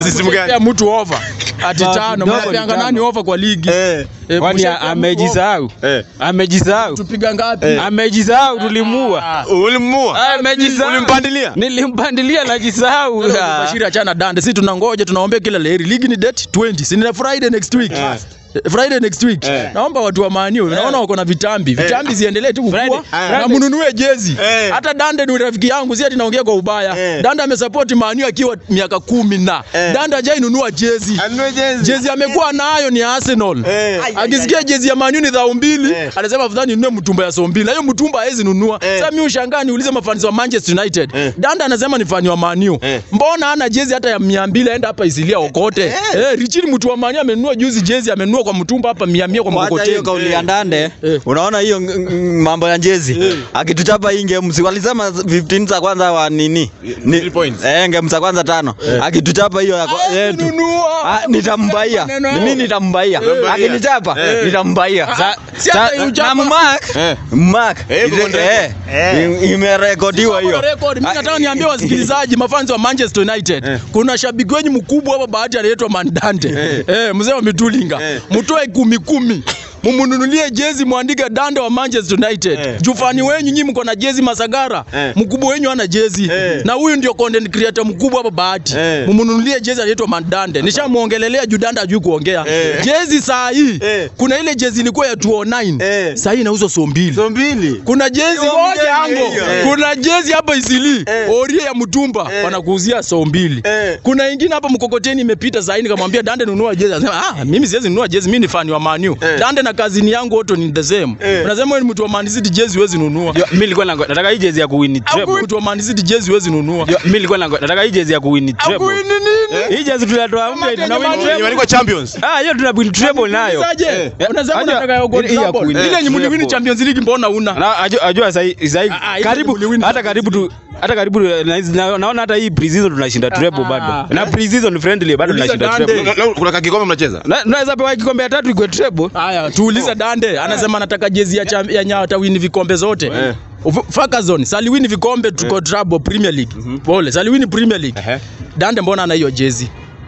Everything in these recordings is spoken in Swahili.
System gani? Ya mtu over. Ati Bao tano. kidogo Mnapianga ni nani over kwa ligi? Eh. Eh, Kwani kushakia mtu over. amejisahau? Eh. Amejisahau. Tupiga ngapi? Amejisahau tulimua. Ulimua? Amejisahau. Ulimpandilia? Nilimpandilia najisahau. Bashiri achana dande. Sisi tunangoja tunaombea kila laheri. Ligi ni date 20. Si ni Friday next week. Eh, Friday next week. Eh. Naomba watu wa Man U, naona wako na vitambi. Vitambi ziendelee tu kukua Friday- na mnunue jezi. Eh. Hata Dande ni rafiki yangu, si ati naongea kwa ubaya. Eh. Dande amesupport Man U akiwa miaka kumi na. Eh. Dande hajainunua jezi. Anunue jezi. Jezi amekuwa nayo ni Arsenal. Eh. Akisikia jezi ya Man U ni dhao mbili, Eh. anasema afadhali ninunue mtumba ya so mbili. Na hiyo mtumba hawezi nunua. Eh. Sasa mimi ushangaa niulize mafans wa Manchester United. Eh. Danda anasema ni fani wa Man U. Eh. Mbona hana jezi hata ya 200 aenda hapa isilia okote? Eh, Richard mtu wa Man U amenunua juzi jezi amenunua kwa mtumba hapa 100 kwa Hata hiyo mkokoteni. kauli ya Ndande, Eh. unaona hiyo ng- ng- mambo ya jezi akituchapa hii game, si walisema 15 za kwanza wa nini Ni- Three points. eh, game za kwanza tano, akituchapa hiyo ya kwa- Hawezi yetu nunua. Ah, nitambaia Maneno. mimi nitambaia akinichapa Eh. nitambaia Ah, si hata Sa- uchapa- na mark Eh. mark Eh, Ile- iko on eh, record. im- imerekodiwa hiyo Record. Mimi nataka niambie wasikilizaji mafans wa Manchester United. Kuna shabiki wenyu mkubwa hapa bahati anaitwa Mandante. Eh, mzee wa Mitulinga. Mtoe kumi kumi. Mumununulie jezi mwandike Dande wa Manchester United. Eh. Jufani wenyu nyinyi mko na jezi Masagara. Eh. Mkubwa wenyu ana jezi. Eh. Na huyu ndio content creator mkubwa hapa bahati. Eh. Mumununulie jezi anaitwa Mandante. Nishamuongelelea juu Dande hajui kuongea. Eh. Jezi saa hii. Eh. Kuna ile jezi ilikuwa ya 209. Eh. Saa hii inauzwa so mbili. So mbili. Kuna jezi Hiyo moja mjezi yangu. hiyo. Eh. Kuna jezi hapa Isili. Eh. Orie ya mtumba Eh. wanakuuzia so mbili. Eh. Kuna ingine hapa mkokoteni imepita saa hii nikamwambia Dande nunua jezi. Anasema ah mimi siwezi nunua jezi mimi ni fan wa Man U. Eh. Dande na kazini yangu wote ni the same. Eh. Unasema wewe ni mtu wa Man City jezi huwezi nunua. Mimi nilikuwa nango- nataka hii jezi ya kuwin treble. Mtu wa Man City jezi huwezi nunua. Mimi nilikuwa nango- nataka hii jezi ya kuwin treble. Akuini nini? Hii jezi tunatoa mpya Kama tuna win Kenya treble. Imeandikwa champions. Ah, hiyo tuna win treble nayo. Unawezaje? Eh. Unasema Ajua, unataka ya gold hii ya double. kuwin Ile yenye mliwini treble. Champions League mbona una? Na ajua, ajua sahi sahi Ah, ah, hizo karibu tuliwin hata karibu tu hata karibu na- na- naona hata hii pre-season tunashinda treble Ah. bado. Na pre-season friendly bado Uliza tunashinda Dande. treble. Na- na- Kuna kakikombe mnacheza? Na- Naweza pewa kikombe ya tatu ikwe treble. Haya, tuulize Dande, anasema anataka jezi ya cham- ya nyata win vikombe zote. Eh. Uf- Ferguson, saliwini vikombe tuko trouble Premier League. Pole, saliwini Premier League. Ehe. Dande mbona ana hiyo jezi?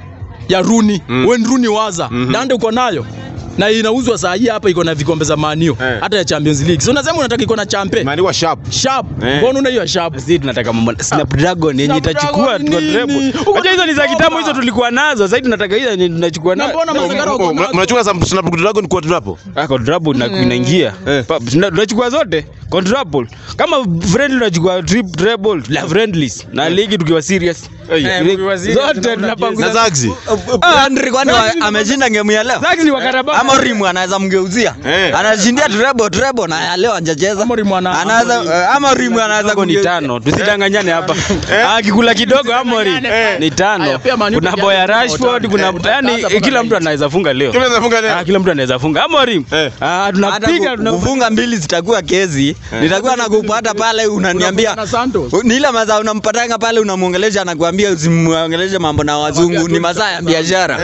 Ya Rooney, when Rooney waza. Dande uko nayo? Na inauzwa saa hii hapa iko na vikombe za Man U, Eh. hata ya Champions League. So unasema unataka iko na champe. Imeandikwa sharp. Sharp. Eh. Mbona una hiyo sharp? Sisi tunataka mambo Snapdragon yenye Snapdragon itachukua tuko nini? treble. Uko Unajua hizo ni za Oktoba. kitambo hizo tulikuwa nazo. Sasa tunataka hizo yenye tunachukua Na nazo. mbona Masagara uko Mna- nazo? Mnachukua Sam- Snapdragon kwa drapo? Ah, quadruple na inaingia. Eh. Pa- tuna- Tunachukua zote quadruple. Kama friendly tunachukua trip treble la friendlies na ligi tukiwa serious. Eh, Eh, mkiwa serious, Zote tunaona Na tunapanguza. Zaxi. Landry kwani wa- ameshinda game ya leo Zaxi ni wa Karabao. ama Rimu anaweza mgeuzia Eh. anashindia treble treble na ya leo hajacheza Ama Rimu ana- anaweza eh, ama Rimu anaweza Kidogo ni kumgeuzia. tano, tusidanganyane hapa. Ah, kikula kidogo Amori ni tano. Aya, pia Man U Kuna pia boya jana Rashford, watano. kuna Eh, yani utaanza kila mpaka mtu anaweza funga leo. Kila nafunga leo. Ah, kila mtu anaweza funga. Amori. Eh. Ah, hata tunapiga ku- tuna kufunga mbili zitakuwa kezi nitakuwa nakupata pale unaniambia Na Santos. ni ile masaa unampatanga pale unamwongelesha anakuambia usimwongeleshe mambo na wazungu ni masaa ya biashara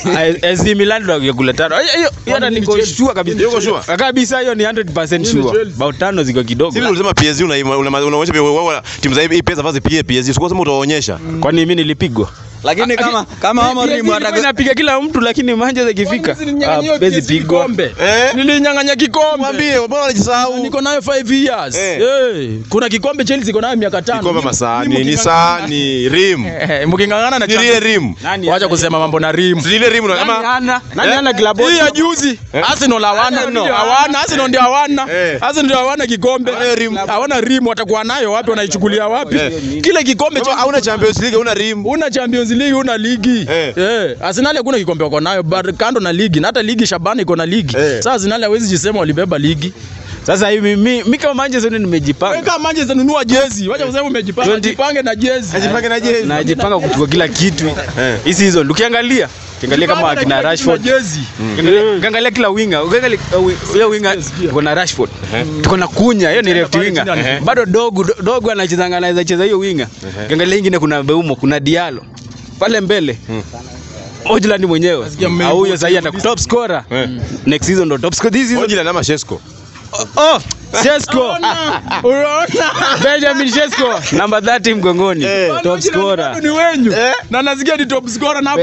AC Milan ndio yakula tano. Hiyo hiyo hata nini niko Chelsea? sure kabisa. Yuko sure? Kabisa hiyo ni 100% Nini sure. Chelsea? Bao tano ziko kidogo. Sisi ulisema PSG una- una- unaonyesha pia wewe timu za hii pesa vazi pia PSG. Sikuwa sema utaonyesha. Kwani mimi nilipigwa? lakini kama kama ama Rimu ataka Inapiga kila mtu lakini Manchester ikifika. Kwani nilinyang'anya hiyo hawezi jezi pigwa. kikombe? Eh? Nilinyang'anya kikombe. Mwambie, mbona unajisahau? Niko nayo 5 years. Eh. Eh, kuna kikombe Chelsea iko nayo miaka tano. Kikombe Ni- masahani, ni ni mking'ang'ana- sahani, rim. Eh, Mking'ang'ana na Ni ile Champions- rim. Nani Wacha kusema mambo na rim. Si ile rim na Nani kama ana? Nani Eh? ana klabu? Hii ya juzi Arsenal hawana Arsenal. hawana Arsenal ndio hawana Eh. Arsenal ndio hawana kikombe Hawana rim. hawana rim watakuwa nayo wapi wanaichukulia wapi Eh. kile kikombe Kama cha hauna Champions League, hauna rim. una Champions League una ligi Eh. eh Arsenal hakuna kikombe wako nayo but kando na ligi na hata ligi Shabana iko na ligi Eh. sasa Arsenal hawezi jisema walibeba ligi Sasa hivi mimi mimi kama Manchester United nimejipanga. Weka Manchester nunua jezi wacha kusema umejipanga 20 jipange na jezi Ajipange na jezi. Najipanga kuchukua kila kitu. Eh. Hii season ukiangalia, ukiangalia kama Jipange na akina jezi na Rashford, jezi ukiangalia ukiangalia kila winga, ukiangalia uh, hiyo winga tuko na Rashford. Tuko na Kunya, hiyo ni left pale winga. chini ana- Bado dogo dogo anacheza anaweza cheza hiyo winga. Ukiangalia ingine kuna Beumo, kuna Diallo. Pale mbele. Ojland mwenyewe. Nasikia mmeibu- Au huyo sasa atakuwa top scorer. Eh. Next season ndo top scorer. This season. Ojila na Mashesco. Oh, Sesko. unaona Benjamin Sesko, number 30 mgongoni. Eh. Top scorer. ni wenyu na nasikia ni top scorer na